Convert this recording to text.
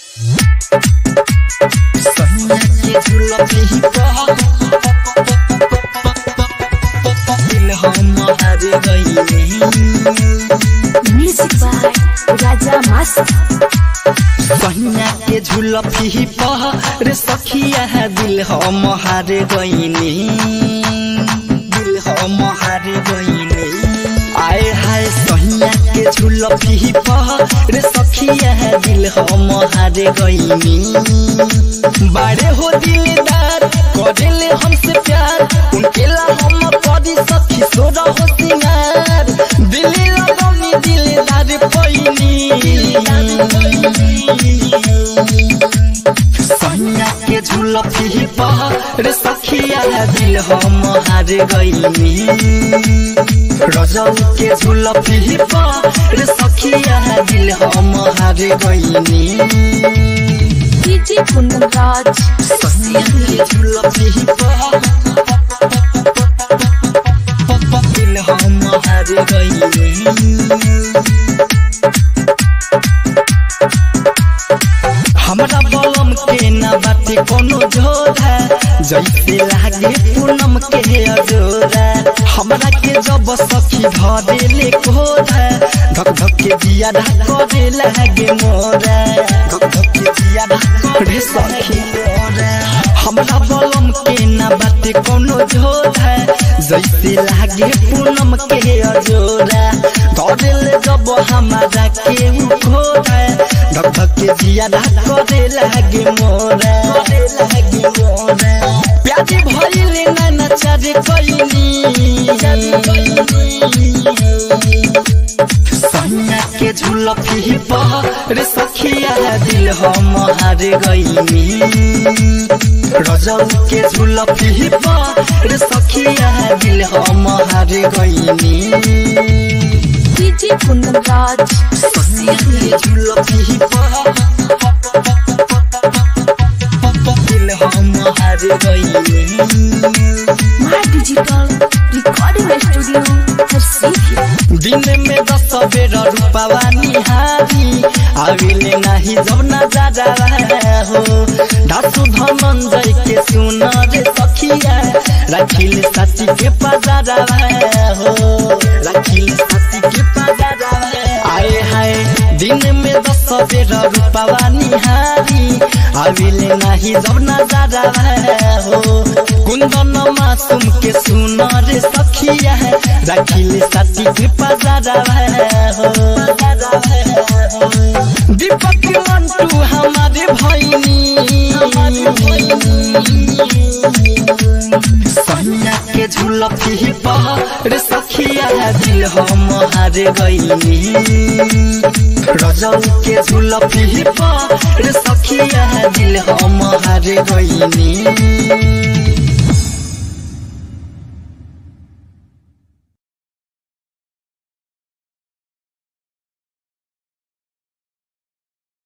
सैया के झुलफी पह दिल हम हार गईले Music by Raja Master. कन्या के झुलफी पह रे सखिया है दिल हम हार गईनी दिल हम हार गईनी आए हाय सहिया के झुलफी पह रे सखिया है दिल हम हार गईनी बारे हो दिलदार करेले हमसे प्यार उनके ला हम करी सखी सोरा हो सिंगार दिल लगनी दिलदार पैनी सैया के झुलफी पह रे सखिया दिल हम हार गईनी रजौ के झुलफी पह रे सखिया दिल हम हार गईनी DJ Kundan Raj. सैया के झुलफी पह दिल हम हार गईनी हमरा बलम के न बाटे कोनो झोरा जैसे लागे पूनम के अजोरा हमरा के जब सखी धरे ले कोरा धक धक के जिया करे लागे मोरा धक धक के जिया करे सखी मोरा हमरा बलम के न बाटे कोनो झोरा जैसे लागे पूनम के अजोरा धरे ले जब हमारा के उखोरा धक धक के जिया करे लागे मोरा करे लागे मोरा प्याज भइले ना नचार कइनी सैया के झुलफी पह रे सखिया दिल हम हार गइनी रजौ के झुलफी पह रे सखिया दिल हम हार गइनी DJ Kundan Raj. सैया के झुलफी पह दिल हम हार गइनी My Digital Recording Studio. Harsifi. दिन में दस बेर रूपवा निहारी आविले नाही जब न जाजा हो धासु धनंजय के सुन रे सखिया राखिल साथी के पजारा हो राखिल साथी के पजारा आए हाय दिन में दस बेर रूपवा निहारी आविले नाही जब न जाजा हो कुंदन मासूम के सुन रे सखिया राखिल साथी के पजारा हो दीपक मंटू हमारे भैनी सैया के झुलफी पह रे सखिया दिल हम हार गईनी रजौ के झुलफी पह रे सखिया दिल हम हार गईनी